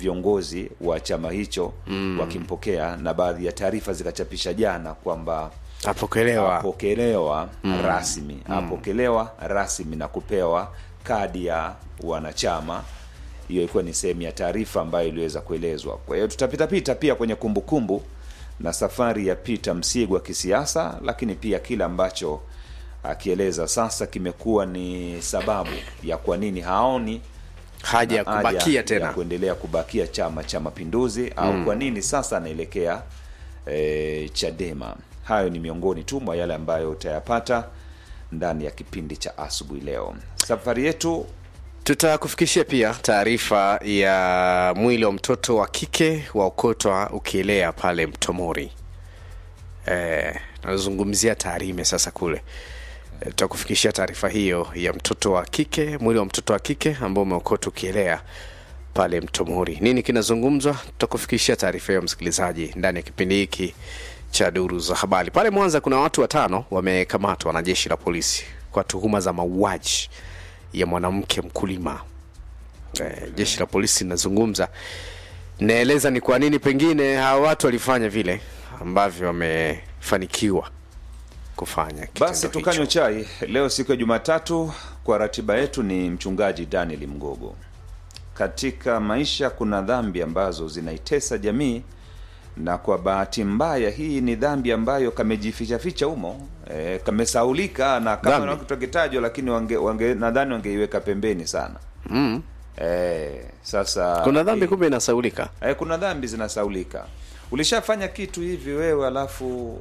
viongozi wa chama hicho mm. wakimpokea na baadhi ya taarifa zikachapisha jana kwamba apokelewa apokelewa mm. rasmi apokelewa rasmi na kupewa kadi ya wanachama hiyo ilikuwa ni sehemu ya taarifa ambayo iliweza kuelezwa kwa hiyo tutapitapita pia kwenye kumbukumbu kumbu, na safari ya Peter Msigwa kisiasa lakini pia kile ambacho akieleza sasa kimekuwa ni sababu ya kwa nini haoni haja ya na haja kubakia ya tena kuendelea kubakia chama cha mapinduzi au kwa nini sasa anaelekea e, chadema hayo ni miongoni tu mwa yale ambayo utayapata ndani ya kipindi cha asubuhi leo safari yetu tutakufikishia pia taarifa ya mwili wa mtoto wa kike wa ukotwa ukielea pale mtomori e, nazungumzia taarime sasa kule e, tutakufikishia taarifa hiyo ya mtoto wa kike mwili wa mtoto wa kike ambao umeokotwa ukielea pale mtomori nini kinazungumzwa tutakufikishia taarifa hiyo msikilizaji ndani ya kipindi hiki cha duru za habari pale mwanza kuna watu watano wamekamatwa na jeshi la polisi kwa tuhuma za mauaji ya mwanamke mkulima e, jeshi la polisi linazungumza naeleza ni kwa nini pengine hawa watu walifanya vile ambavyo wamefanikiwa kufanya basi kitendo tukanywe hicho. chai leo siku ya jumatatu kwa ratiba yetu ni mchungaji daniel mgogo katika maisha kuna dhambi ambazo zinaitesa jamii na kwa bahati mbaya hii ni dhambi ambayo kamejifichaficha humo e, kamesaulika na kama Dhambi? na kitu kitajwa lakini wange, wange, nadhani wangeiweka pembeni sana mm. e, sasa kuna dhambi eh, kumbe inasaulika Eh, kuna dhambi zinasaulika ulishafanya kitu hivi wewe alafu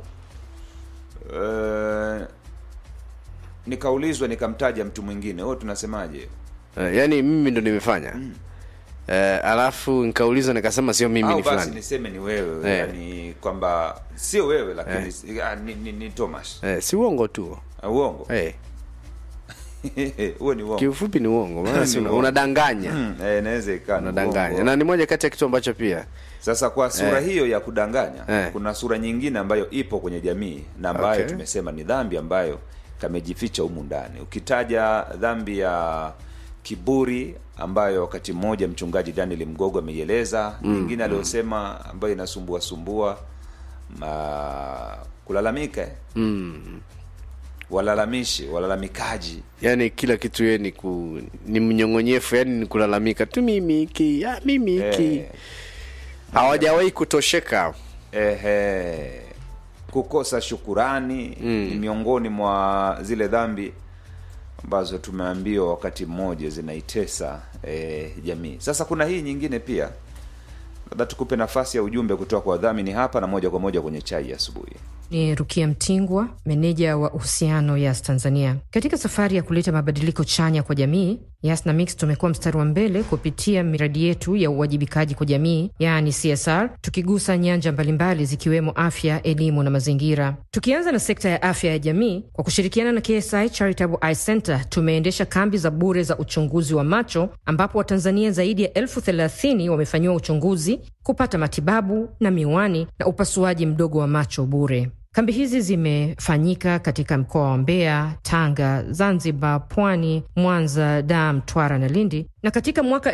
uh, nikaulizwa nikamtaja mtu mwingine wewe tunasemaje e, yaani mimi ndo nimefanya mm. e, alafu nikaulizwa nikasema sio mimi au ni basi fulani niseme ni wewe Eh. yani kwamba sio wewe lakini eh. ni, ni, ni thomas e, si uongo tu uh, uongo e, huo ni uongo kiufupi ni uongo maana si Ni una- uongo. unadanganya Mm, eh, inaweza ikawa ni unadanganya uongo. na ni moja kati ya kitu ambacho pia sasa kwa sura Eh. hiyo ya kudanganya Eh. kuna sura nyingine ambayo ipo kwenye jamii na ambayo Okay. tumesema ni dhambi ambayo kamejificha humu ndani ukitaja dhambi ya kiburi ambayo wakati mmoja mchungaji daniel mgogo ameieleza mm, nyingine aliyosema ambayo inasumbua sumbua ma, kulalamika eh? mm. walalamishi walalamikaji yaani kila kitu ye ni, ku, ni mnyong'onyefu yani ni kulalamika tu mimi hiki ah, mimi hiki Eh. hawajawahi kutosheka ehe, kukosa shukurani mm. ni miongoni mwa zile dhambi ambazo tumeambiwa wakati mmoja zinaitesa e, jamii sasa kuna hii nyingine pia labda tukupe nafasi ya ujumbe kutoka kwa wadhamini hapa na moja kwa moja kwenye chai ya asubuhi ni rukia mtingwa meneja wa uhusiano yas tanzania katika safari ya kuleta mabadiliko chanya kwa jamii yas na mix tumekuwa mstari wa mbele kupitia miradi yetu ya uwajibikaji kwa jamii yaani csr tukigusa nyanja mbalimbali zikiwemo afya elimu na mazingira tukianza na sekta ya afya ya jamii kwa kushirikiana na ksi charitable eye center tumeendesha kambi za bure za uchunguzi wa macho ambapo watanzania zaidi ya elfu thelathini wamefanyiwa uchunguzi kupata matibabu na miwani na upasuaji mdogo wa macho bure Kambi hizi zimefanyika katika mkoa wa Mbeya, Tanga, Zanzibar, Pwani, Mwanza, Dar, Mtwara na Lindi, na katika mwaka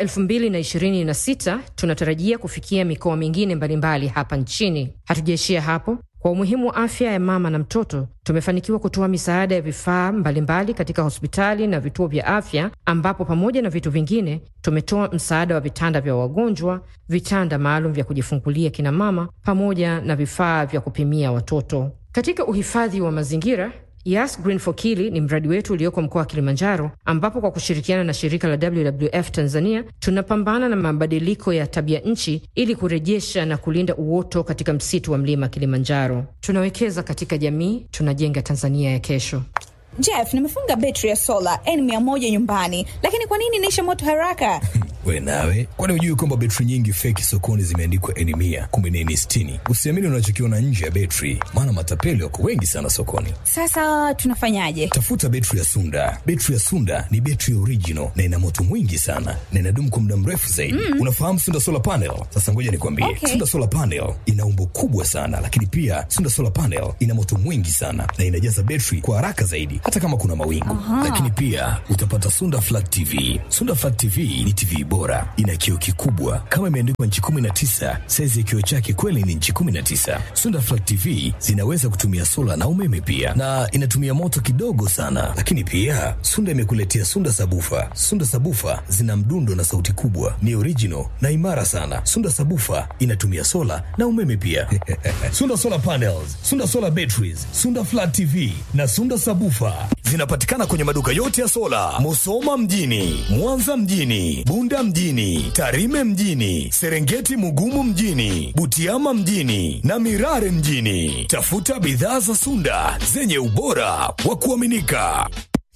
2026 tunatarajia kufikia mikoa mingine mbalimbali hapa nchini. Hatujaishia hapo. Kwa umuhimu wa afya ya mama na mtoto, tumefanikiwa kutoa misaada ya vifaa mbalimbali katika hospitali na vituo vya afya, ambapo pamoja na vitu vingine tumetoa msaada wa vitanda vya wagonjwa, vitanda maalum vya kujifungulia kina mama, pamoja na vifaa vya kupimia watoto. Katika uhifadhi wa mazingira Yas Green for Kili ni mradi wetu ulioko mkoa wa Kilimanjaro, ambapo kwa kushirikiana na shirika la WWF Tanzania tunapambana na mabadiliko ya tabia nchi ili kurejesha na kulinda uoto katika msitu wa mlima Kilimanjaro. Tunawekeza katika jamii, tunajenga Tanzania ya kesho. Jeff, nimefunga betri ya sola N100 nyumbani, lakini kwa nini inaisha moto haraka? we nawe kwani hujui kwamba betri nyingi feki sokoni zimeandikwa eni mia kumbe ni eni sitini usiamini unachokiona nje ya betri maana matapeli wako wengi sana sokoni Sasa tunafanyaje? tafuta betri ya sunda betri ya sunda ni betri ya original na ina moto mwingi sana na inadumu kwa muda mrefu zaidi mm. unafahamu sunda solar panel sasa ngoja nikwambie Okay. sunda solar panel ina umbo kubwa sana lakini pia sunda solar panel ina moto mwingi sana na inajaza betri kwa haraka zaidi vizuri hata kama kuna mawingu lakini pia utapata sunda flat tv sunda flat tv ni tv bora ina kioo kikubwa kama imeandikwa nchi 19 saizi ya kioo chake kweli ni nchi 19 sunda flat tv zinaweza kutumia sola na umeme pia na inatumia moto kidogo sana lakini pia sunda imekuletea sunda sabufa sunda sabufa zina mdundo na sauti kubwa ni original na imara sana sunda sabufa inatumia sola na umeme pia sunda solar panels sunda solar batteries sunda flat tv na sunda sabufa zinapatikana kwenye maduka yote ya sola musoma mjini mwanza mjini bunda mjini tarime mjini serengeti mugumu mjini butiama mjini na mirare mjini tafuta bidhaa za sunda zenye ubora wa kuaminika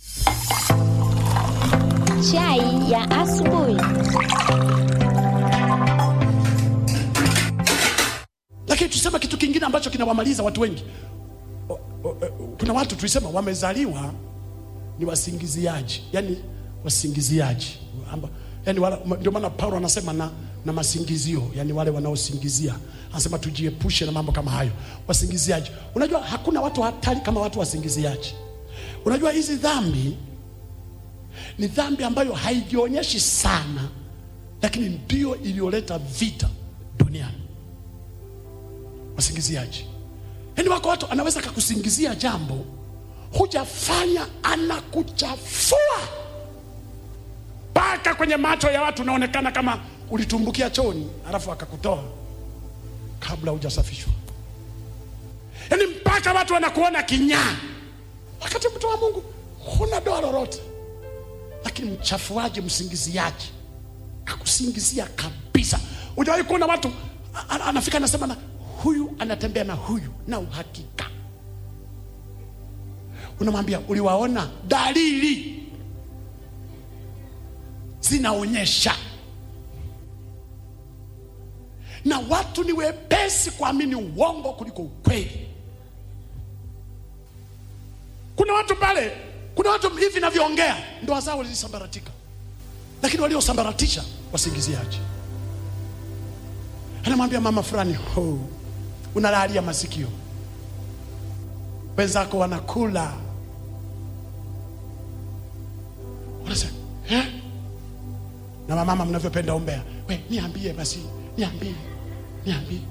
Chai ya asubuhi. lakini tusema kitu kingine ambacho kinawamaliza watu wengi O- o- o- kuna watu tulisema wamezaliwa ni wasingiziaji yani wasingiziaji Amba, yani wala, ndio maana paulo anasema na, na masingizio yani wale wanaosingizia anasema tujiepushe na mambo kama hayo wasingiziaji unajua hakuna watu hatari kama watu wasingiziaji unajua hizi dhambi ni dhambi ambayo haijionyeshi sana lakini ndio iliyoleta vita duniani wasingiziaji yaani wako watu anaweza kakusingizia jambo hujafanya anakuchafua mpaka kwenye macho ya watu unaonekana kama ulitumbukia choni alafu akakutoa kabla hujasafishwa yaani mpaka watu wanakuona kinyaa wakati mtu wa mungu huna doa lolote lakini mchafuaji msingiziaji akusingizia kabisa ujawahi kuona watu a- a- anafika anasema na huyu anatembea na huyu na uhakika unamwambia uliwaona dalili zinaonyesha na watu ni wepesi kuamini uongo kuliko ukweli kuna watu pale kuna watu hivi navyoongea ndoa zao zilisambaratika lakini waliosambaratisha wasingiziaji anamwambia mama fulani oh, unalalia masikio wenzako wanakula unasema eh? na wamama mnavyopenda umbea we niambie basi niambie niambie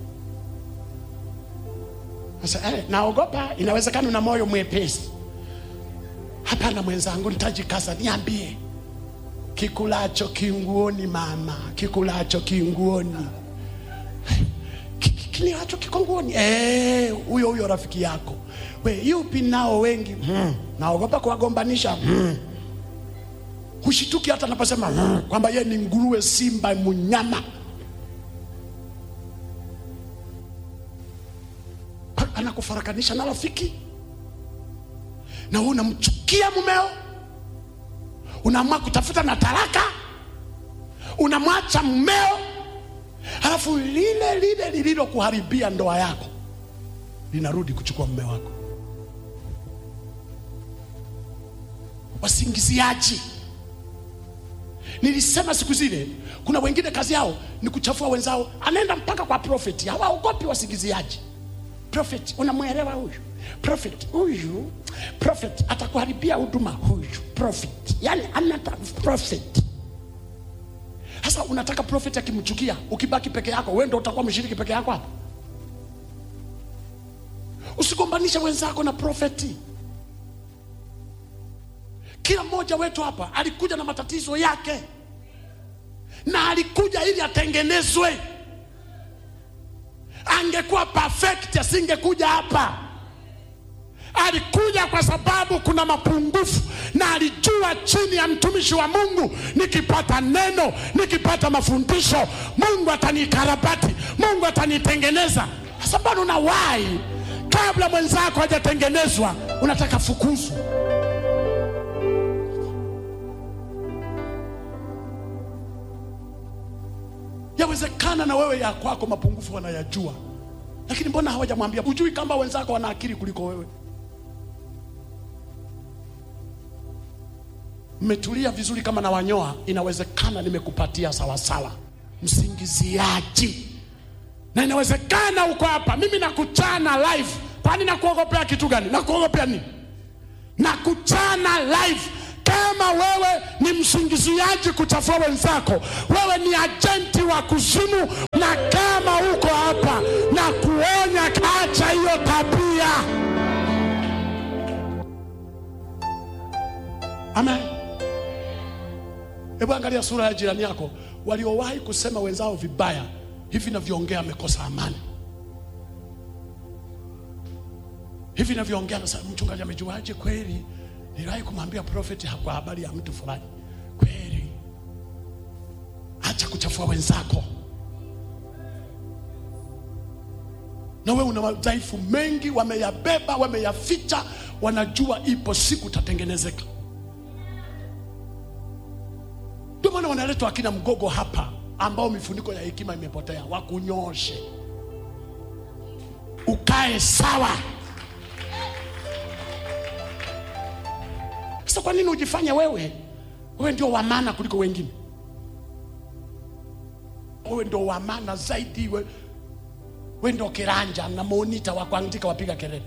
sasa eh, naogopa inawezekana una moyo mwepesi hapana mwenzangu nitajikaza niambie kikulacho kinguoni mama kikulacho kinguoni Ki- ki- kiliacho kiko nguoni Eh, huyo huyo rafiki yako we yupi nao wengi hmm. naogopa kuwagombanisha hmm. hushituki hata naposema hmm. kwamba ye ni nguruwe simba munyama Pa- anakufarakanisha na rafiki na wewe unamchukia mumeo unaamua kutafuta na talaka unamwacha mmeo halafu lile lile lililokuharibia ndoa yako linarudi kuchukua mme wako wasingiziaji nilisema siku zile kuna wengine kazi yao ni kuchafua wenzao anaenda mpaka kwa profeti hawaogopi wasingiziaji prophet unamwelewa huyu prophet huyu prophet atakuharibia huduma huyu prophet yani anata prophet sasa unataka prophet akimchukia ukibaki peke yako wewe ndio utakuwa mshiriki peke yako hapo usigombanishe wenzako na profeti kila mmoja wetu hapa alikuja na matatizo yake na alikuja ili atengenezwe angekuwa perfect asingekuja hapa alikuja kwa sababu kuna mapungufu na alijua chini ya mtumishi wa mungu nikipata neno nikipata mafundisho mungu atanikarabati mungu atanitengeneza sasa bado unawahi kabla mwenzako hajatengenezwa unataka fukuzu yawezekana na wewe ya kwako mapungufu wanayajua lakini mbona hawajamwambia hujui kama wenzako wana akili kuliko wewe mmetulia vizuri kama na wanyoa inawezekana nimekupatia sawasawa msingiziaji na inawezekana uko hapa mimi nakuchana live kwani nakuogopea kitu gani nakuogopea nini na kuchana live kama wewe ni msingiziaji kuchafua wenzako wewe ni ajenti wa kuzimu na kama uko hapa na kuonya acha hiyo tabia amen hebu angalia sura ya jirani yako waliowahi kusema wenzao vibaya hivi navyoongea amekosa amani hivi navyoongea nasema mchungaji amejuaje kweli niliwahi kumwambia profeti kwa habari ya mtu fulani kweli acha kuchafua wenzako na wewe una madhaifu mengi wameyabeba wameyaficha wanajua ipo siku tatengenezeka ndio maana wanaletwa akina mgogo hapa ambao mifuniko ya hekima imepotea wakunyoshe ukae sawa sasa kwa nini ujifanye wewe wewe ndio wa maana kuliko wengine wewe ndio wa maana zaidi we, we ndio kiranja na monita wa kuandika wapiga kelele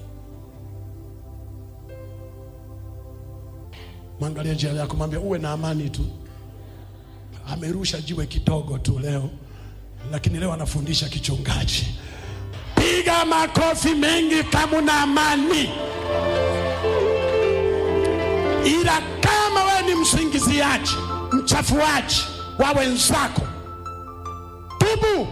mwangalia jirani yako mwambia uwe na amani tu amerusha jiwe kidogo tu leo lakini leo anafundisha kichungaji piga makofi mengi kama una amani ila kama wewe ni msingiziaji mchafuaji wa wenzako tubu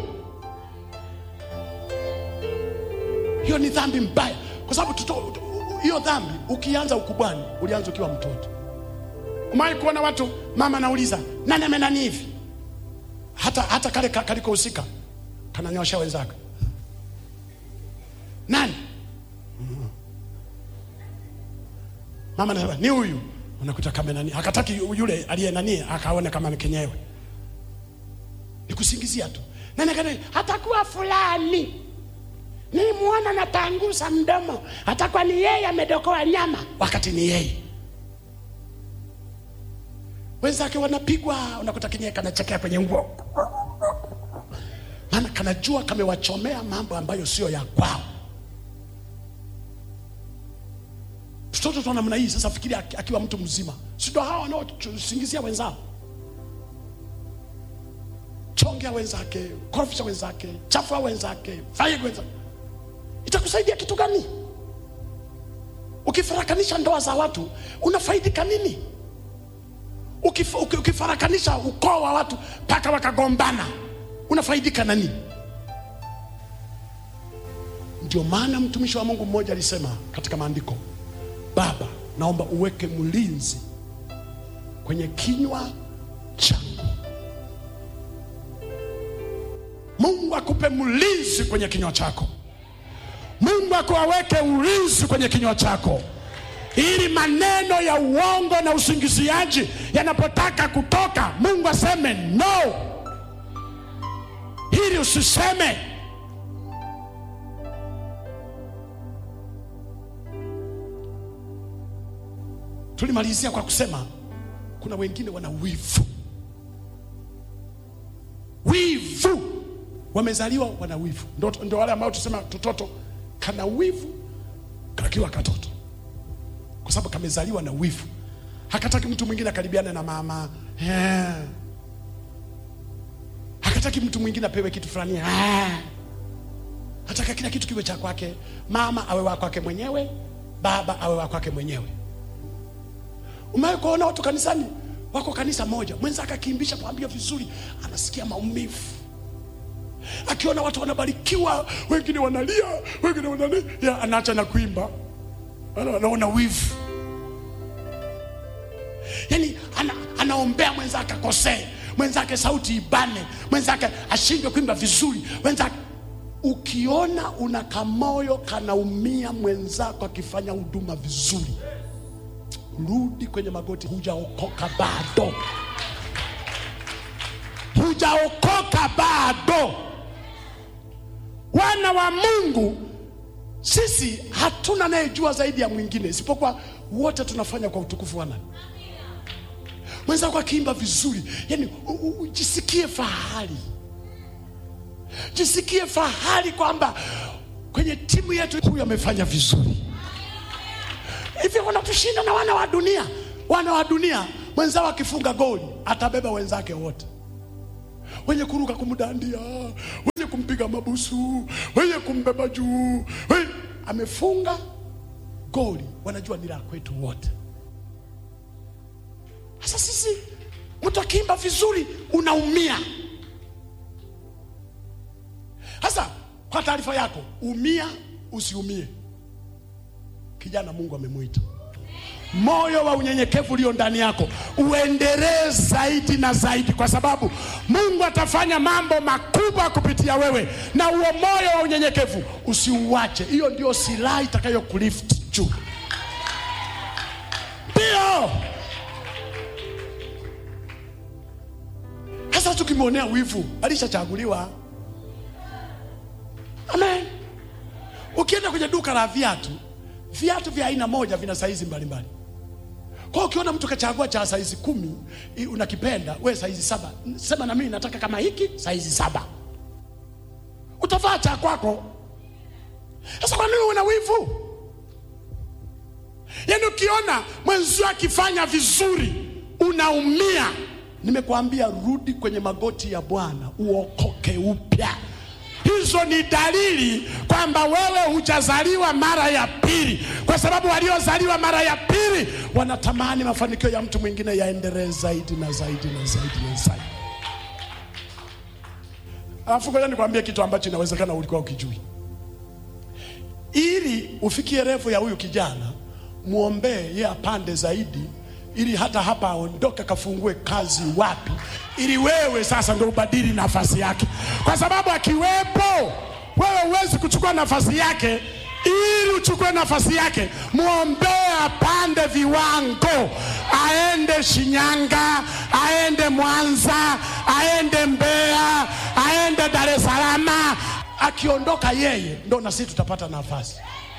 hiyo ni dhambi mbaya kwa sababu tuto- hiyo dhambi ukianza ukubwani ulianza ukiwa mtoto umai kuona watu mama anauliza nani amenani hivi hata, hata kale ka- kalikohusika kananyosha wenzake nani mama anasema ni huyu unakuta kama nani akataki yu- yule aliye nani akaone kama ni kenyewe ni kusingizia tu nani akana hatakuwa fulani nilimwona napangusa mdomo hatakuwa ni yeye amedokoa nyama wakati ni yeye wenzake wanapigwa unakuta kenyewe kanachekea kwenye nguo maana kanajua kamewachomea mambo ambayo sio ya kwao mtoto tu namna hii sasa fikiri aki- akiwa mtu mzima sindo hawa wanaosingizia wenzao chongea wenzake korofisha wenzake chafua wenzake faiga wenzake itakusaidia kitu gani ukifarakanisha ndoa za watu unafaidika nini Ukif, uki- ukifarakanisha ukoo wa watu mpaka wakagombana unafaidika na nini ndio maana mtumishi wa mungu mmoja alisema katika maandiko baba naomba uweke mlinzi kwenye kinywa changu mungu akupe mlinzi kwenye kinywa chako mungu akuwaweke ulinzi kwenye kinywa chako ili maneno ya uongo na usingiziaji yanapotaka kutoka mungu aseme no ili usiseme tulimalizia kwa kusema kuna wengine wana wivu wivu wamezaliwa wana wivu ndo, ndo wale ambao tusema tototo kana wivu kakiwa katoto kwa sababu kamezaliwa na wivu hakataki mtu mwingine akaribiane na mama yeah. hakataki mtu mwingine apewe kitu fulani yeah. hataka kila kitu kiwe cha kwake mama awe wa kwake mwenyewe baba awe wa kwake mwenyewe umewahi kuona watu kanisani wako kanisa moja mwenzake akiimbisha pambia vizuri anasikia maumivu akiona watu wanabarikiwa wengine wanalia wengine wanalia ya, anaacha na kuimba Ana- anaona wivu yani ana, anaombea mwenzake akosee mwenzake sauti ibane mwenzake ashindwe kuimba vizuri mwenzake ukiona una kamoyo kanaumia mwenzako akifanya huduma vizuri rudi kwenye magoti hujaokoka bado hujaokoka bado wana wa mungu sisi hatuna anayejua zaidi ya mwingine isipokuwa wote tunafanya kwa utukufu wa nani mwenzako akiimba vizuri yani u- u- u- jisikie fahari jisikie fahari kwamba kwenye timu yetu huyu amefanya vizuri hivi hivi wanatushinda na wana wa dunia wana wa dunia mwenzao akifunga goli atabeba wenzake wote wenye kuruka kumdandia wenye kumpiga mabusu wenye kumbeba juu wenye... amefunga goli wanajua ni la kwetu wote sasa sisi mtu akiimba vizuri unaumia sasa kwa taarifa yako umia usiumie kijana mungu amemwita moyo wa unyenyekevu ulio ndani yako uendelee zaidi na zaidi kwa sababu mungu atafanya mambo makubwa kupitia wewe na huo moyo wa unyenyekevu usiuache hiyo ndio silaha itakayokulift juu ndio sasa tukimwonea wivu alishachaguliwa amen ukienda kwenye duka la viatu viatu vya aina moja vina saizi mbalimbali kwa ukiona mtu kachagua cha saizi kumi i- unakipenda we saizi saba sema na mimi nataka kama hiki saizi saba utavaa cha kwako sasa kwa nini una wivu yaani ukiona mwenzio akifanya vizuri unaumia nimekuambia rudi kwenye magoti ya bwana uokoke upya hizo ni dalili kwamba wewe hujazaliwa mara ya pili kwa sababu waliozaliwa mara ya pili wanatamani mafanikio ya mtu mwingine yaendelee zaidi na zaidi na zaidi na zaidi alafu ngoja nikwambie kitu ambacho inawezekana ulikuwa ukijui ili ufikie refu ya huyu kijana mwombee ye apande zaidi ili hata hapa aondoke kafungue kazi wapi ili wewe sasa ndo ubadili nafasi yake kwa sababu akiwepo wewe huwezi kuchukua nafasi yake ili uchukue nafasi yake mwombee apande viwango aende shinyanga aende mwanza aende mbeya aende dar es salama akiondoka yeye ndo na sisi tutapata nafasi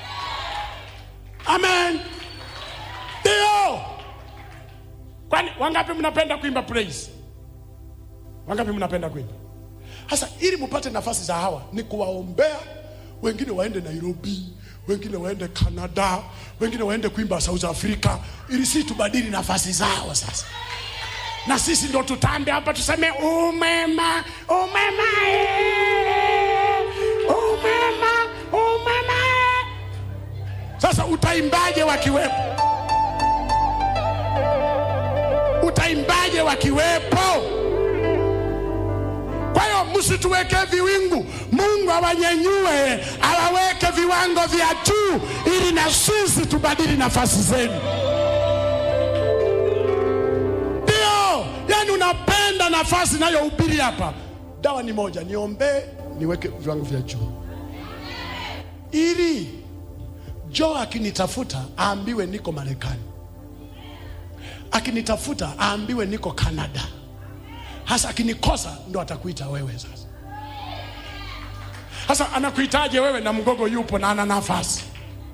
amen ndio kwani wangapi mnapenda kuimba praise wangapi mnapenda kuimba sasa ili mupate nafasi za hawa ni kuwaombea wengine waende nairobi wengine waende canada wengine waende kuimba south africa ili si tubadili nafasi zao sasa na sisi ndo tutambe hapa tuseme umema umema eh, umema umema eh." sasa utaimbaje wakiwepo utaimbaje wakiwepo kwa hiyo msituweke viwingu mungu awanyanyue awaweke viwango vya juu ili na sisi tubadili nafasi zenu ndio yani unapenda nafasi inayohubiri hapa dawa ni moja niombee niweke viwango vya juu ili jo akinitafuta aambiwe niko marekani akinitafuta aambiwe niko canada hasa akinikosa ndo atakuita wewe sasa sasa anakuitaje wewe na mgogo yupo na ana nafasi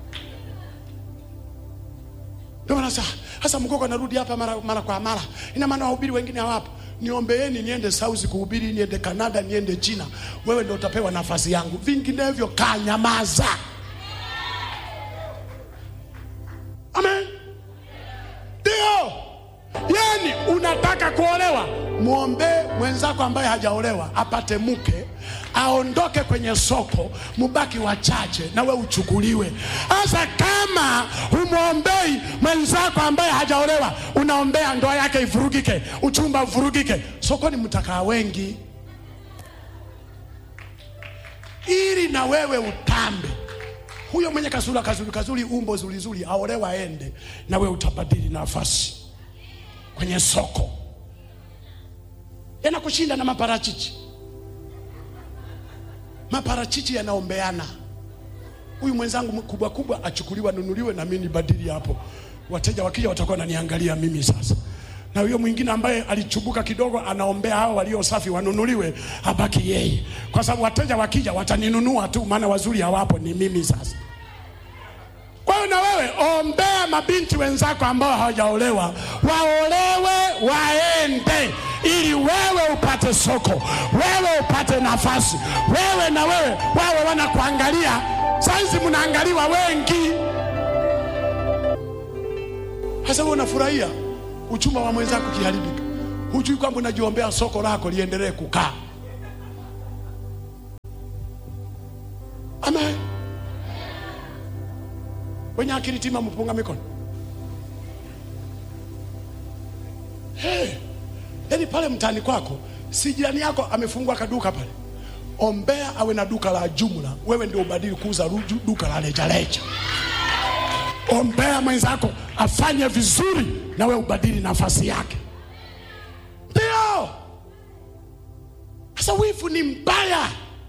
ndio maana sasa hasa mgogo anarudi hapa mara, mara kwa mara ina maana wahubiri wengine hawapo niombeeni niende sauzi kuhubiri niende kanada niende china wewe ndo utapewa nafasi yangu vinginevyo kaa nyamaza amen ndio yani unataka kuolewa mwombee mwenzako ambaye hajaolewa apate mke aondoke kwenye soko mubaki wachache na we uchukuliwe sasa kama humwombei mwenzako ambaye hajaolewa unaombea ndoa yake ivurugike uchumba uvurugike sokoni mtakaa wengi ili na wewe utambe huyo mwenye kasura kazuri kazuri umbo zulizuri aolewa aende na wewe utabadili nafasi kwenye soko yanakushinda na maparachichi maparachichi yanaombeana huyu mwenzangu kubwa kubwa achukuliwa nunuliwe na mimi nibadili hapo wateja wakija watakuwa wananiangalia mimi sasa na huyo mwingine ambaye alichubuka kidogo anaombea hao walio safi wanunuliwe abaki yeye kwa sababu wateja wakija wataninunua tu maana wazuri hawapo ni mimi sasa kwa hiyo na wewe ombea mabinti wenzako ambao hawajaolewa waolewe waende ili wewe upate soko wewe upate nafasi wewe na wewe wawe wanakuangalia saizi mnaangaliwa wengi Sasa wewe unafurahia uchumba wa mwenzako ukiharibika, hujui kwamba unajiombea soko lako liendelee kukaa. Amen. Wenye akili tima mpunga mikono. Hey, yaani pale mtaani kwako si jirani yako amefungua kaduka pale, ombea awe na duka la jumla, wewe ndio ubadili kuuza ruju- duka la rejareja. Ombea mwenzako afanye vizuri, na wewe ubadili nafasi yake. Ndio sasa, wivu ni mbaya.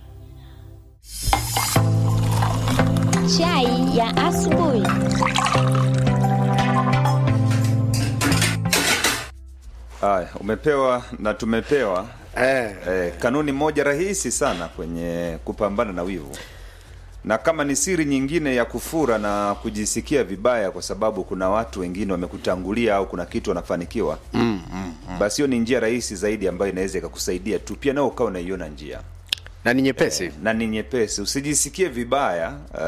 Chai ya asubuhi. Haya, umepewa na tumepewa eh. eh, kanuni moja rahisi sana kwenye kupambana na wivu, na kama ni siri nyingine ya kufura na kujisikia vibaya kwa sababu kuna watu wengine wamekutangulia au kuna kitu wanafanikiwa mm, mm, mm. basi hiyo ni njia rahisi zaidi ambayo inaweza ikakusaidia tu pia nao ukawa unaiona njia na ni nyepesi na ni nyepesi usijisikie vibaya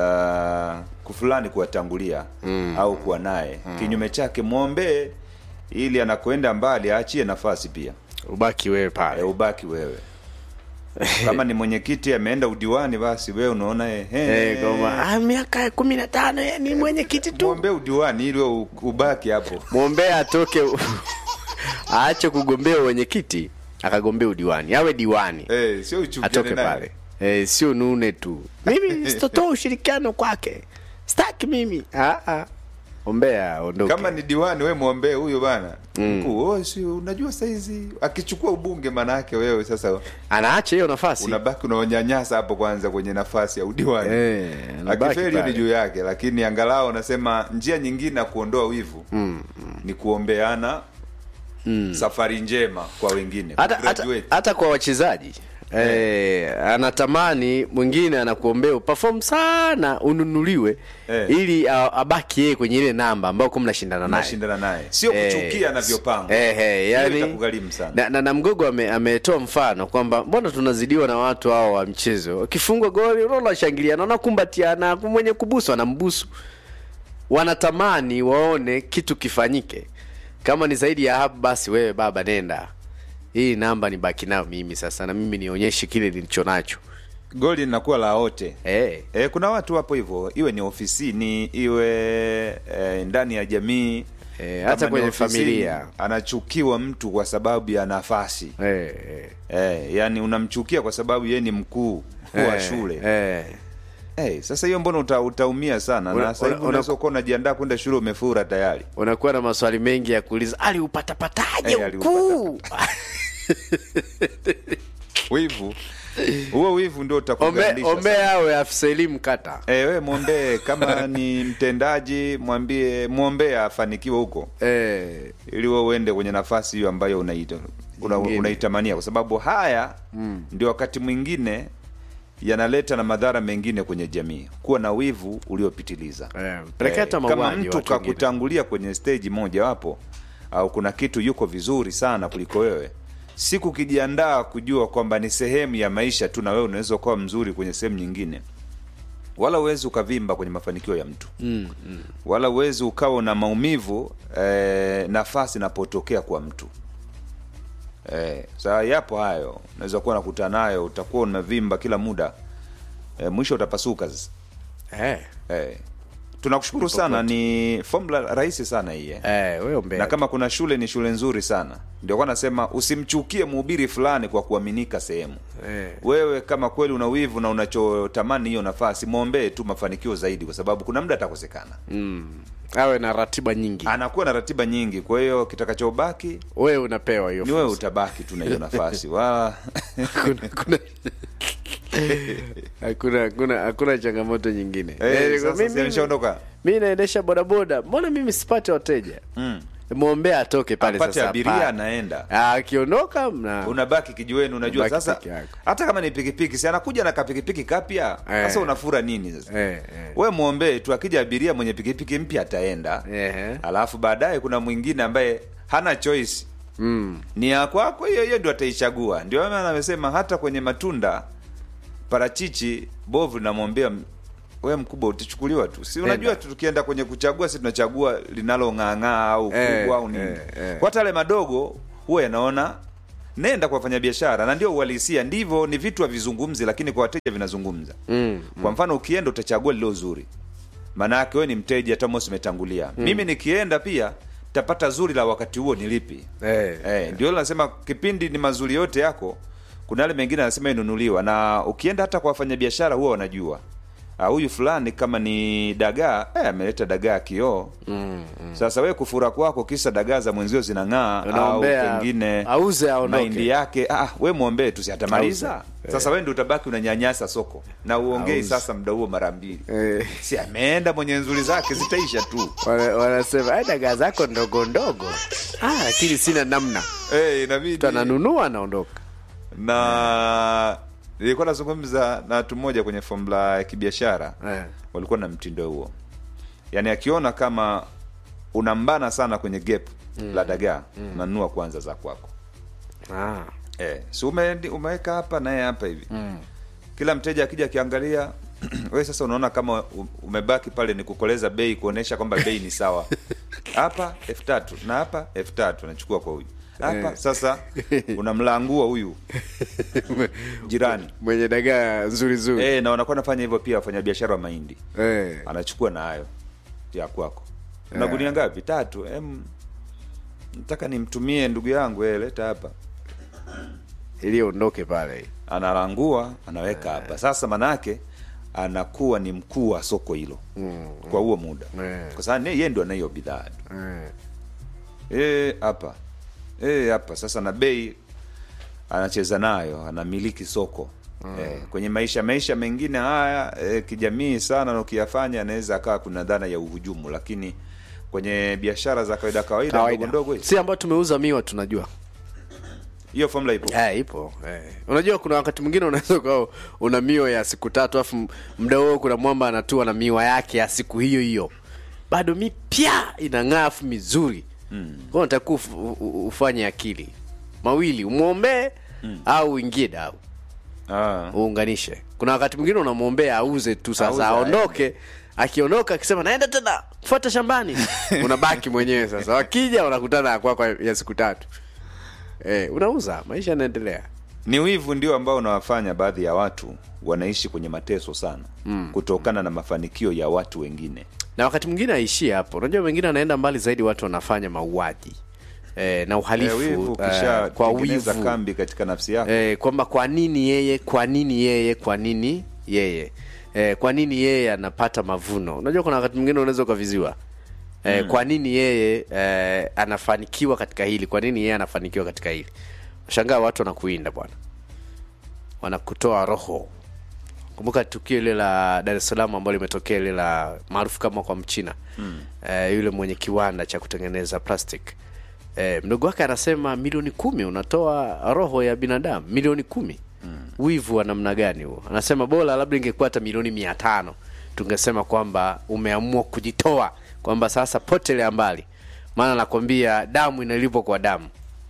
uh, kufulani kuwatangulia mm. au kuwa naye mm. kinyume chake mwombee ili anakoenda mbali aachie nafasi pia ubaki wewe e, pale ubaki wewe kama ni mwenyekiti ameenda udiwani basi wewe unaona eh, eh, Eh, kama, ah, miaka kumi na tano eh, ni mwenyekiti tu mwombee udiwani ili wewe u- ubaki hapo mwombea atoke u- aache kugombea wenyekiti akagombea udiwani awe diwani eh, sio uchukiane atoke naye. pale eh, sio nune tu mimi sitotoa ushirikiano kwake staki mimi ah, ah. ombea ondoke kama ni diwani we mwombee huyo bana mkuu oh, si unajua saizi akichukua ubunge maana yake wewe sasa anaacha hiyo nafasi unabaki unawanyanyasa hapo kwanza kwenye nafasi ya udiwani Eh, anabaki akifeli hiyo ni pale. juu yake lakini angalau anasema njia nyingine ya kuondoa wivu mm, mm. ni kuombeana mm. safari njema kwa wengine hata, hata, kugraduate. hata kwa wachezaji Eh, anatamani mwingine anakuombea uperform sana ununuliwe Eh. ili a- abaki yeye kwenye ile namba ambayo kuwa mnashindana naye nashindana naye sio Eh, kuchukia anavyopanga eh, eh, Hiyo yani, itakugharimu sana na, na, na mgogo ame- ametoa mfano kwamba mbona tunazidiwa na watu hao wa mchezo wakifungwa goli unaona washangiliana wanakumbatiana mwenye kubusu anambusu wanatamani waone kitu kifanyike kama ni zaidi ya hapo basi wewe baba nenda hii namba ni baki nayo mimi sasa na mimi nionyeshe kile nilicho nacho goli linakuwa la wote hey. E, kuna watu wapo hivyo, iwe ni ofisini, iwe e, ndani ya jamii Eh, kama hata ni kwenye ofisini, familia. anachukiwa mtu kwa sababu ya nafasi hey, e, yani unamchukia kwa sababu yeye ni mkuu wa shule hey. hey, sasa hiyo mbona uta, utaumia sana Una- na sasa hivi una- unaweza kuwa unajiandaa kwenda shule umefura tayari unakuwa na maswali mengi ya kuuliza aliupatapataje Eh, ukuu wivu huo wivu ndio Ombe- utakugandisha sana. ombea awe afisa elimu kata Eh, we mwombee kama ni mtendaji mwambie mwombee afanikiwe huko eh, ili wewe uende kwenye nafasi hiyo ambayo unaita una, Nyingine. unaitamania kwa sababu haya mm. ndio wakati mwingine yanaleta na madhara mengine kwenye jamii kuwa na wivu uliopitiliza Eh, pelekea hata kama mauaji mtu watu wengine. kakutangulia kwenye stage moja wapo au kuna kitu yuko vizuri sana kuliko wewe siku ukijiandaa kujua kwamba ni sehemu ya maisha tu na wewe unaweza ukawa mzuri kwenye sehemu nyingine wala uwezi ukavimba kwenye mafanikio ya mtu mm, mm. wala uwezi ukawa na maumivu eh, nafasi inapotokea kwa mtu eh, saa yapo hayo unaweza kuwa nakutana nayo utakuwa unavimba kila muda eh, mwisho utapasuka sasa eh, eh. tunakushukuru sana ni formula rahisi sana hii eh. eh, we ombea na kama kuna shule ni shule nzuri sana ndio kwa nasema usimchukie mhubiri fulani kwa kuaminika sehemu Eh. wewe kama kweli una wivu na unachotamani hiyo nafasi mwombee tu mafanikio zaidi kwa sababu kuna muda atakosekana mm, awe na ratiba nyingi anakuwa na ratiba nyingi kwa hiyo kitakachobaki wewe unapewa hiyo ni wewe fursa. utabaki tu na hiyo nafasi wala Kuna- kuna- hakuna hakuna hakuna changamoto nyingine Eh, Eh, sasa mimi- si ameshaondoka? mi naendesha bodaboda mbona mimi sipate wateja Mm. mwombea atoke pale apate sasa abiria pale. anaenda Ah, akiondoka mna unabaki kijiweni unajua Unabaki sasa peke yako. hata kama ni pikipiki si anakuja na kapikipiki kapya Eh. sasa unafura nini sasa eh, eh. we mwombee tu akija abiria mwenye pikipiki mpya ataenda Ehe. alafu baadaye kuna mwingine ambaye hana choice Mm. ni ya kwako hiyo hiyo ndio ataichagua ndio maana amesema hata kwenye matunda parachichi bovu linamwombea m- we mkubwa utachukuliwa tu si unajua tu tukienda kwenye kuchagua si tunachagua linalong'aang'aa au Eh, kubwa au nini eh, eh. kwa hata yale madogo huwa yanaona nenda kwa wafanyabiashara na ndio uhalisia ndivyo ni vitu havizungumzi lakini kwa wateja vinazungumza mm. kwa mfano ukienda utachagua lilo zuri maana yake wewe ni mteja Thomas umetangulia mimi nikienda pia tapata zuri la wakati huo ni lipi eh. Eh, ndio nasema kipindi ni mazuri yote yako. Kuna yale mengine anasema inunuliwa, na ukienda hata kwa wafanyabiashara huwa wanajua Ah, huyu fulani kama ni dagaa eh, ameleta dagaa kioo mm, mm. Sasa we kufura kwako kisa dagaa za mwenzio zinang'aa au Unaombea, pengine auze aondoke. mahindi yake ah, we mwombee tu si atamaliza Auze. sasa we ndio utabaki unanyanyasa soko na uongei Auze. sasa muda huo mara mbili Eh. si ameenda mwenye nzuri zake zitaisha tu Wana- wanasema "Ai, dagaa zako ndogo ndogo ah, lakini sina namna eh, inabidi mtu ananunua anaondoka na nilikuwa nazungumza na watu mmoja kwenye fomula ya kibiashara Eh. walikuwa na mtindo huo yaani akiona kama unambana sana kwenye gap la dagaa unanunua kwanza za kwako ah. eh, si ume, umeweka hapa naye hapa hivi kila mteja akija akiangalia we sasa unaona kama u- umebaki pale ni kukoleza bei kuonesha kwamba bei ni sawa hapa elfu tatu na hapa elfu tatu anachukua kwa huyu hapa Eh. sasa unamlangua huyu jirani mwenye dagaa nzuri nzuri e, na wanakuwa nafanya hivyo pia wafanyabiashara wa mahindi eh. anachukua na hayo ya kwako na gunia ngapi tatu em nataka nimtumie ndugu yangu eh, leta hapa ili ondoke pale analangua anaweka hapa sasa manake anakuwa ni mkuu wa soko hilo kwa huo muda Eh. kwa sababu yeye ndo anahiyo bidhaa tu eh. Eh, hapa Eh, hapa sasa na bei anacheza nayo anamiliki soko Eh, kwenye maisha maisha mengine haya eh, kijamii sana na ukiyafanya anaweza akawa kuna dhana ya uhujumu lakini kwenye biashara za kawaida kawaida ndogo kawaida ndogo hizi, si ambao tumeuza miwa tunajua hiyo formula ipo Eh, ipo eh. unajua kuna wakati mwingine unaweza ukawa una miwa ya siku tatu alafu mda huo kuna mwamba anatua na miwa yake ya siku hiyo hiyo bado mipya inang'aa afu mizuri mm. kwao natakiwa uf, u- u- ufanye akili mawili umwombee mm. au uingie dau ah. uunganishe kuna wakati mwingine unamwombea auze tu Auze, sasa aondoke akiondoka akisema naenda tena fuata shambani unabaki mwenyewe sasa wakija unakutana ya kwako ya siku tatu eh, unauza maisha yanaendelea ni wivu ndio ambao unawafanya baadhi ya watu wanaishi kwenye mateso sana mm. kutokana na mafanikio ya watu wengine na wakati mwingine aishie hapo unajua wengine anaenda mbali zaidi watu wanafanya mauaji eh, na uhalifu Eh, wivu eh, kisha kwa tengeneza wivu kambi katika nafsi yako eh, kwamba kwa nini yeye kwa nini yeye kwa nini yeye eh, kwa nini yeye anapata mavuno unajua kuna wakati mwingine unaweza ukaviziwa eh, mm. kwa nini yeye eh, anafanikiwa katika hili kwa nini yeye anafanikiwa katika hili shangaa watu wanakuinda bwana wanakutoa roho kumbuka tukio ile la dar es salaam ambalo limetokea ile la maarufu kama kwa mchina mm. eh, yule mwenye kiwanda cha kutengeneza plastic eh, mdogo wake anasema milioni kumi unatoa roho ya binadamu milioni kumi mm. wivu wa namna gani huo anasema bora labda ingekuwa hata milioni mia tano tungesema kwamba umeamua kujitoa kwamba sasa potelea mbali maana nakwambia damu inalipwa kwa damu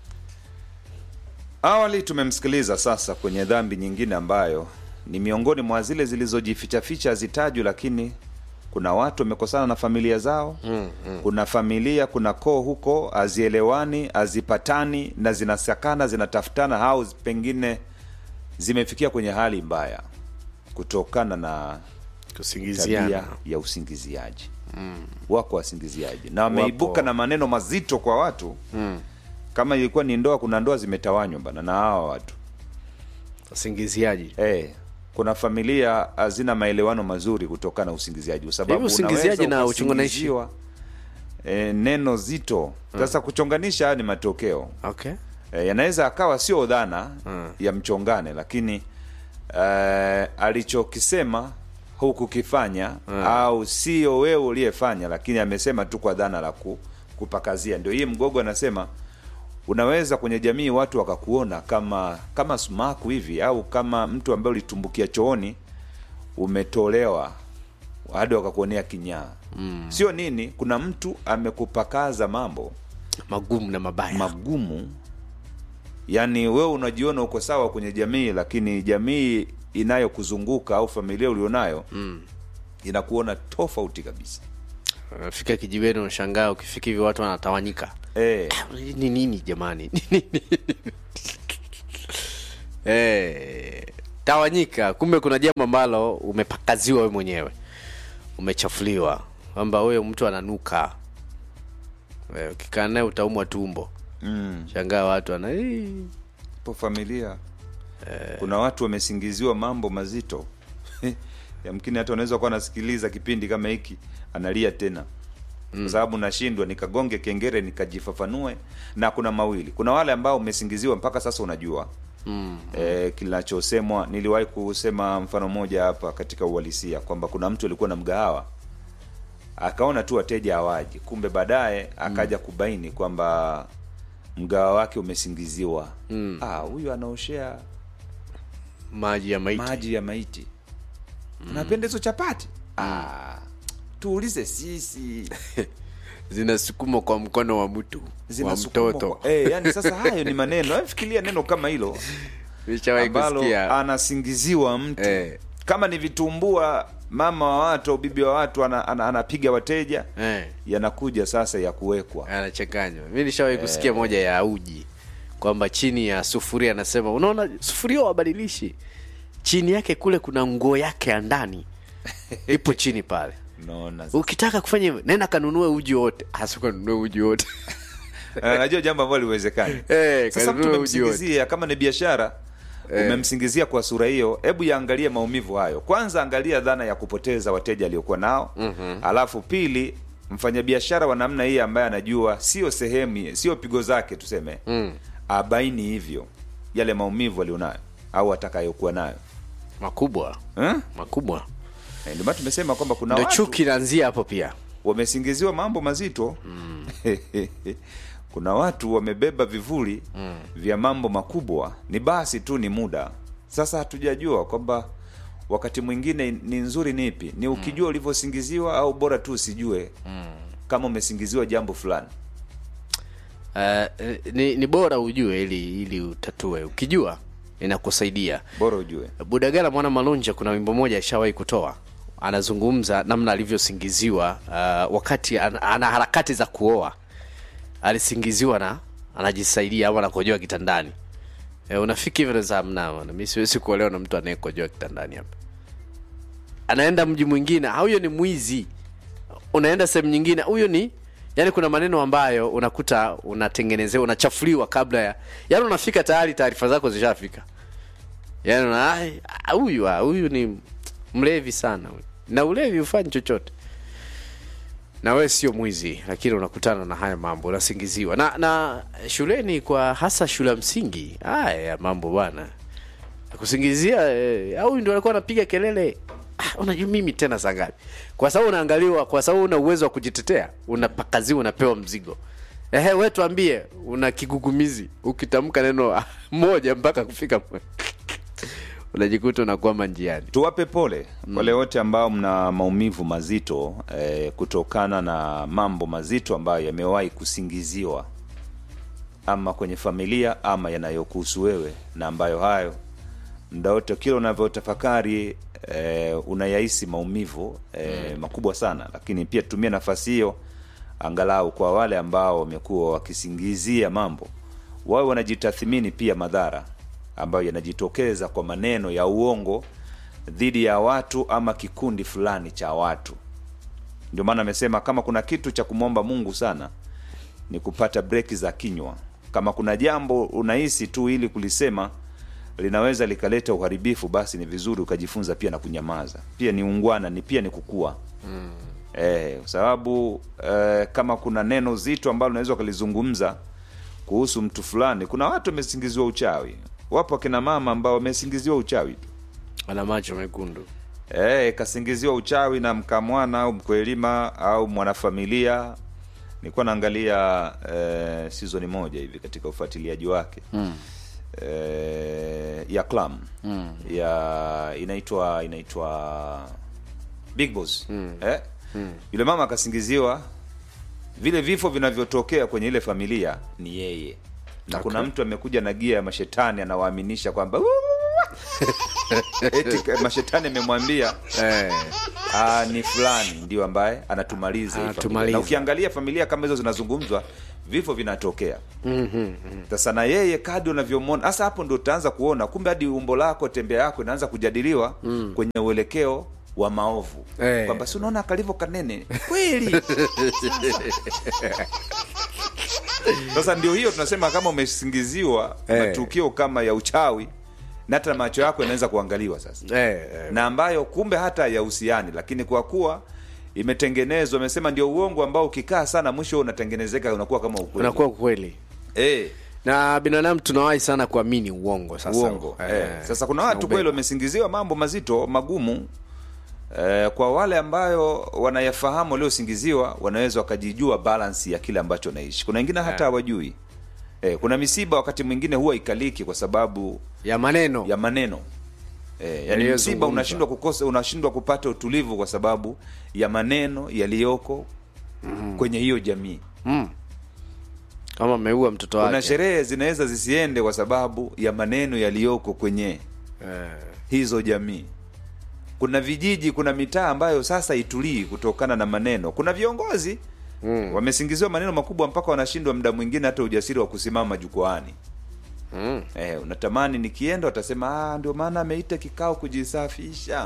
awali tumemsikiliza sasa kwenye dhambi nyingine ambayo ni miongoni mwa zile zilizojifichaficha hazitajwi lakini kuna watu wamekosana na familia zao mm, mm. kuna familia kuna koo huko hazielewani hazipatani na zinasakana zinatafutana au pengine zimefikia kwenye hali mbaya kutokana na tabia kusingiziana ya usingiziaji mm. wako wasingiziaji na wameibuka na maneno mazito kwa watu mm. kama ilikuwa ni ndoa kuna ndoa zimetawanywa bana na hawa watu usingiziaji eh kuna familia hazina maelewano mazuri kutokana na usingiziaji kwa sababu Hivi usingiziaji unaweza na uchonganishi? ukasingiziwa, eh, neno zito sasa kuchonganisha haya ni matokeo okay e, yanaweza akawa sio dhana ya mchongane lakini eh, alichokisema hukukifanya au sio wewe uliyefanya lakini amesema tu kwa dhana la ku, kupakazia ndio hii mgogo anasema unaweza kwenye jamii watu wakakuona kama kama sumaku hivi au kama mtu ambaye ulitumbukia chooni umetolewa hadi wakakuonea kinyaa mm. sio nini kuna mtu amekupakaza mambo magumu na mabaya magumu yaani wewe unajiona uko sawa kwenye jamii lakini jamii inayokuzunguka au familia ulionayo mm. inakuona tofauti kabisa unafika kijiweni unashangaa ukifika hivi watu wanatawanyika eh, ni nini jamani Ni nini? eh, tawanyika kumbe kuna jambo ambalo umepakaziwa we mwenyewe umechafuliwa kwamba huyo mtu ananuka Eh, ukikaa naye utaumwa tumbo mm, shangaa watu ana "Ii." po familia kuna watu wamesingiziwa mambo mazito yamkini hata unaweza kuwa anasikiliza kipindi kama hiki analia tena kwa sababu nashindwa nikagonge kengere nikajifafanue na kuna mawili kuna wale ambao umesingiziwa mpaka sasa unajua mm. e, kinachosemwa niliwahi kusema mfano mmoja hapa katika uhalisia kwamba kuna mtu alikuwa na mgahawa akaona tu wateja hawaji kumbe baadaye akaja kubaini kwamba mgawa wake umesingiziwa mm. ah, huyu anaoshea maji ya maiti maji ya maiti unapenda hizo chapati ah, tuulize sisi zinasukumwa kwa mkono wa mtu wa Zinasukumwa mtoto kwa- eh, yani sasa hayo ni maneno Hebu fikiria neno kama hilo nishawahi ambalo kusikia anasingiziwa mtu Eh. kama ni vitumbua mama wa watu au bibi wa watu ana, ana, anapiga wateja eh. yanakuja sasa ya kuwekwa anachanganywa mi nishawahi kusikia moja ya uji kwamba chini ya sufuria anasema unaona sufuria wabadilishi chini yake kule kuna nguo yake ya ndani ipo chini pale naona ukitaka kufanya hivyo nenda kanunue uji wote hasikanunue uji wote Eh, najua jambo ambalo liwezekani Eh, sasa mtu kanunue uji wote. umemsingizia kama ni biashara umemsingizia kwa sura hiyo hebu yaangalie maumivu hayo kwanza angalia dhana ya kupoteza wateja aliokuwa nao mm-hmm. alafu pili mfanyabiashara wa namna hii ambaye anajua sio sehemu sio pigo zake tuseme mm. abaini hivyo yale maumivu alionayo au atakayokuwa nayo makubwa eh? makubwa Eh, ndio maana tumesema kwamba kuna ndo watu chuki inaanzia hapo pia wamesingiziwa mambo mazito mm. kuna watu wamebeba vivuli mm. vya mambo makubwa ni basi tu ni muda sasa hatujajua kwamba wakati mwingine ni nzuri ni ipi ni ukijua ulivyosingiziwa au bora tu usijue mm. kama umesingiziwa jambo fulani uh, ni, ni bora ujue ili ili utatue ukijua inakusaidia bora ujue budagala mwana malunja kuna wimbo moja ashawahi kutoa anazungumza namna alivyosingiziwa uh, wakati ana, ana harakati za kuoa alisingiziwa na anajisaidia ama anakojoa kitandani e, unafiki hivyo za mna mi siwezi kuolewa na mtu anayekojoa kitandani hapa anaenda mji mwingine "Ah, huyo ni mwizi unaenda sehemu nyingine huyo ni yani kuna maneno ambayo unakuta unatengenezewa unachafuliwa kabla ya yani unafika tayari taarifa zako zishafika yani una- ai, ah, huyu ah, huyu ni mlevi sana huyu. na ulevi hufanyi chochote na wewe sio mwizi lakini unakutana na haya mambo unasingiziwa na na shuleni kwa hasa shule ya msingi haya mambo bwana kusingizia eh, au ndio alikuwa anapiga kelele ah, unajua mimi tena saa ngapi kwa sababu unaangaliwa kwa sababu una uwezo wa kujitetea unapakaziwa unapewa mzigo ehe we tuambie una kigugumizi ukitamka neno ah, moja mpaka kufika mwe- unajikuta unakwama njiani tuwape pole wale wote ambao mna maumivu mazito eh, kutokana na mambo mazito ambayo yamewahi kusingiziwa ama kwenye familia ama yanayokuhusu wewe na ambayo hayo mda wote kila unavyotafakari eh, unayahisi maumivu eh, makubwa sana lakini pia tumia nafasi hiyo angalau kwa wale ambao wamekuwa wakisingizia mambo wawe wanajitathmini pia madhara ambayo yanajitokeza kwa maneno ya uongo dhidi ya watu ama kikundi fulani cha watu ndio maana amesema kama kuna kitu cha kumwomba mungu sana ni kupata breki za kinywa kama kuna jambo unahisi tu ili kulisema linaweza likaleta uharibifu basi ni vizuri ukajifunza pia na kunyamaza pia ni ungwana ni pia ni kukua mm. eh, kwa sababu eh, kama kuna neno zito ambalo unaweza ukalizungumza kuhusu mtu fulani kuna watu wamesingiziwa uchawi wapo akina mama ambao wamesingiziwa uchawi tu ana macho mekundu Eh, kasingiziwa uchawi na mkamwana au mkwelima au mwanafamilia nilikuwa naangalia eh, season moja hivi katika ufuatiliaji wake mm. eh, ya clam mm. ya inaitwa inaitwa big boss mm. Eh? Mm. yule mama akasingiziwa vile vifo vinavyotokea kwenye ile familia ni yeye na Okay. kuna mtu amekuja na gia ya mashetani anawaaminisha kwamba eti ka- mashetani amemwambia eh, ah, ni fulani ndio ambaye anatumaliza hii familia. Anatumaliza. na ukiangalia familia kama hizo zinazungumzwa vifo vinatokea sasa na yeye kadi unavyomwona hasa hapo ndio utaanza kuona kumbe hadi umbo lako tembea yako inaanza kujadiliwa kwenye uelekeo wa maovu Eh. kwamba si unaona kalivyo kanene kweli sasa ndio hiyo tunasema kama umesingiziwa Eh. matukio kama ya uchawi na hata macho yako yanaweza kuangaliwa sasa eh, eh, na ambayo kumbe hata yahusiani lakini kwa kuwa imetengenezwa amesema ndio uongo ambao ukikaa sana mwisho unatengenezeka unakuwa kama ukweli unakuwa kweli eh, na binadamu tunawahi sana kuamini uongo sasa uongo eh. sasa kuna watu tunaubeba. kweli wamesingiziwa mambo mazito magumu eh, kwa wale ambayo wanayafahamu waliosingiziwa wanaweza wakajijua balansi ya kile ambacho wanaishi kuna wengine hata hawajui eh, kuna misiba wakati mwingine huwa ikaliki kwa sababu ya maneno ya maneno e, yani Yaliyozungumzwa. msiba unashindwa kukosa unashindwa kupata utulivu kwa sababu ya maneno yaliyoko kwenye hiyo jamii kama ameua mtoto wake kuna sherehe zinaweza zisiende kwa sababu ya maneno yaliyoko kwenye eh, hizo jamii kuna vijiji kuna mitaa ambayo sasa itulii kutokana na maneno kuna viongozi mm. wamesingiziwa maneno makubwa mpaka wanashindwa muda mwingine hata ujasiri wa kusimama jukwaani mm. Eh, unatamani nikienda watasema "Ah, ndio maana ameita kikao kujisafisha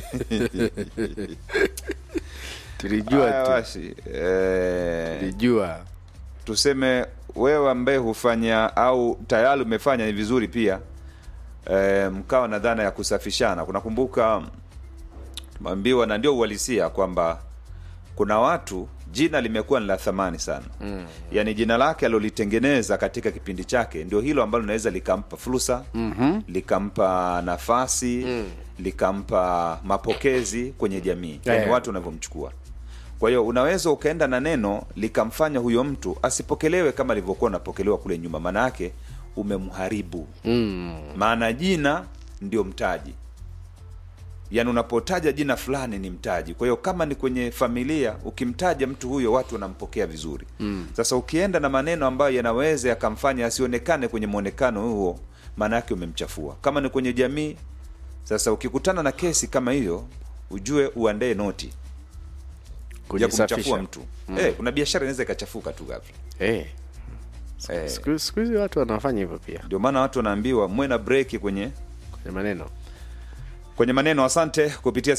tulijua Haya tu basi, eh, tulijua tuseme wewe ambaye hufanya au tayari umefanya ni vizuri pia eh, mkawa na dhana ya kusafishana kunakumbuka tumeambiwa na ndio uhalisia kwamba kuna watu jina limekuwa ni la thamani sana mm. yaani jina lake alilolitengeneza katika kipindi chake ndio hilo ambalo linaweza likampa fursa mm-hmm. likampa nafasi mm. likampa mapokezi kwenye jamii yaani Yeah. watu wanavyomchukua kwa hiyo unaweza ukaenda na neno likamfanya huyo mtu asipokelewe kama alivyokuwa unapokelewa kule nyuma maana yake umemharibu mm. maana jina ndio mtaji yaani unapotaja jina fulani ni mtaji kwa hiyo kama ni kwenye familia ukimtaja mtu huyo watu wanampokea vizuri mm. sasa ukienda na maneno ambayo yanaweza yakamfanya asionekane kwenye mwonekano huo maana yake umemchafua kama ni kwenye jamii sasa ukikutana na kesi kama hiyo ujue uandae noti ya kumchafua kujisafisha mtu mm. eh, kuna biashara inaweza ikachafuka tu ghafla eh. eh, siku siku hizi watu wanafanya hivyo pia ndio maana watu wanaambiwa mwe na breki kwenye kwenye maneno kwenye maneno asante kupitia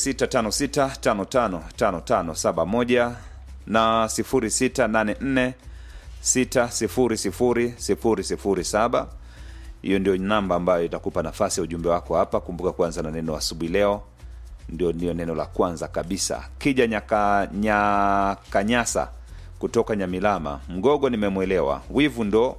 0656555571 na 0684600007 hiyo ndio namba ambayo itakupa nafasi ya ujumbe wako hapa kumbuka kuanza na neno asubuhi leo ndio ndio neno la kwanza kabisa kija nyaka, nyakanyasa kutoka nyamilama mgogo nimemwelewa wivu ndo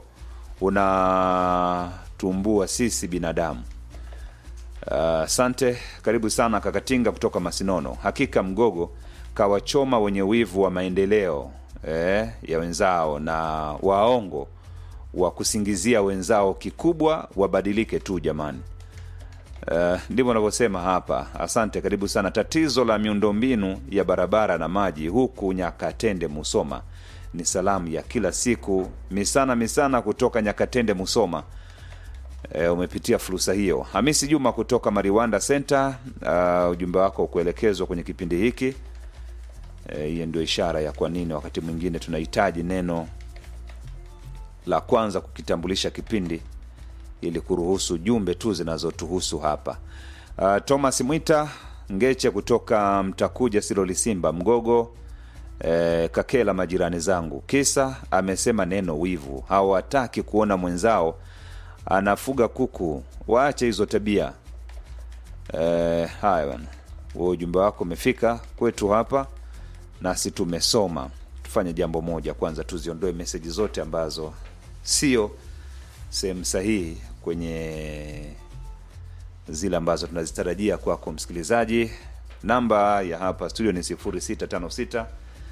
unatumbua sisi binadamu asante karibu sana kakatinga kutoka masinono hakika mgogo kawachoma wenye wivu wa maendeleo eh, ya wenzao na waongo wa kusingizia wenzao kikubwa wabadilike tu jamani Uh, ndivyo wanavyosema hapa asante karibu sana tatizo la miundombinu ya barabara na maji huku nyakatende musoma ni salamu ya kila siku misana misana kutoka nyakatende musoma e, umepitia fursa hiyo hamisi juma kutoka mariwanda center uh, ujumbe wako kuelekezwa kwenye kipindi hiki Eh, hiyo ndio ishara ya kwa nini wakati mwingine tunahitaji neno la kwanza kukitambulisha kipindi ili kuruhusu jumbe tu zinazotuhusu hapa uh, thomas mwita ngeche kutoka mtakuja silolisimba mgogo eh, kakela majirani zangu kisa amesema neno wivu hawataki kuona mwenzao anafuga kuku waache hizo tabia eh, haya bwana huo ujumbe wako umefika kwetu hapa nasi tumesoma tufanye jambo moja kwanza tuziondoe meseji zote ambazo sio sehemu sahihi kwenye zile ambazo tunazitarajia kwako msikilizaji namba ya hapa studio ni 0656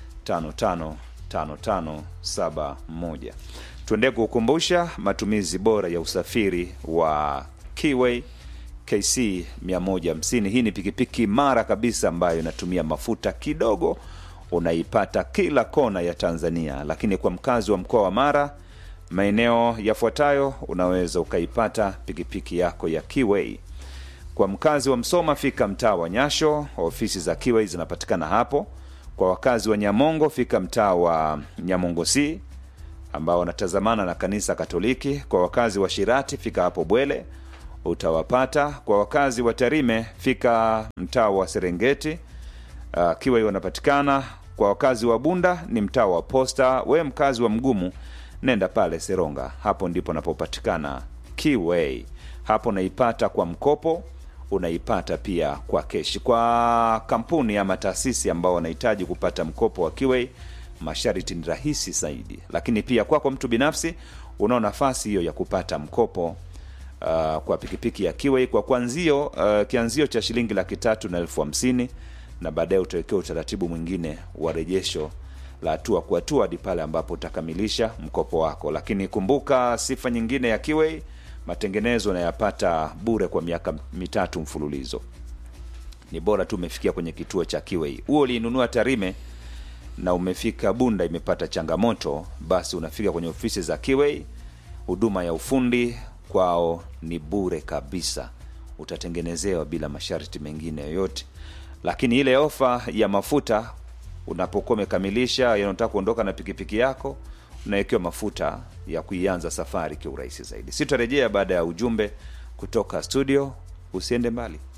555571 tuendee kukumbusha matumizi bora ya usafiri wa Kiway KC 150 hii ni pikipiki mara kabisa ambayo inatumia mafuta kidogo unaipata kila kona ya tanzania lakini kwa mkazi wa mkoa wa mara maeneo yafuatayo unaweza ukaipata pikipiki yako ya Kiway Kwa mkazi wa Msoma, fika mtaa wa Nyasho, ofisi za Kiwei zinapatikana hapo. Kwa wakazi wa Nyamongo, fika mtaa wa Nyamongo C ambao wanatazamana na kanisa Katoliki. Kwa wakazi wa Shirati, fika hapo Bwele utawapata. Kwa wakazi wa Tarime, fika mtaa wa Serengeti uh, Kiwei wanapatikana. Kwa wakazi wa Bunda ni mtaa wa Posta. We mkazi wa Mgumu, nenda pale Seronga, hapo ndipo napopatikana Kiwei. Hapo unaipata kwa mkopo, unaipata pia kwa keshi. Kwa kampuni ama taasisi ambao wanahitaji kupata mkopo wa Kiwei, masharti ni rahisi zaidi, lakini pia kwako mtu binafsi unao nafasi hiyo ya kupata mkopo uh, kwa pikipiki ya Kiwei kwa kwanzio uh, kianzio cha shilingi laki tatu na elfu hamsini na baadaye utawekewa utaratibu mwingine wa rejesho la hatua kwa hatua hadi pale ambapo utakamilisha mkopo wako. Lakini kumbuka, sifa nyingine ya Kiwei, matengenezo unayapata bure kwa miaka mitatu mfululizo. Ni bora tu umefikia kwenye kituo cha Kiwei. Huo uliinunua Tarime na umefika Bunda imepata changamoto, basi unafika kwenye ofisi za Kiwei. Huduma ya ufundi kwao ni bure kabisa, utatengenezewa bila masharti mengine yoyote. Lakini ile ofa ya mafuta unapokuwa umekamilisha, yani unataka kuondoka na pikipiki yako, unawekewa mafuta ya kuianza safari kiurahisi zaidi. Sitarejea baada ya ujumbe kutoka studio, usiende mbali.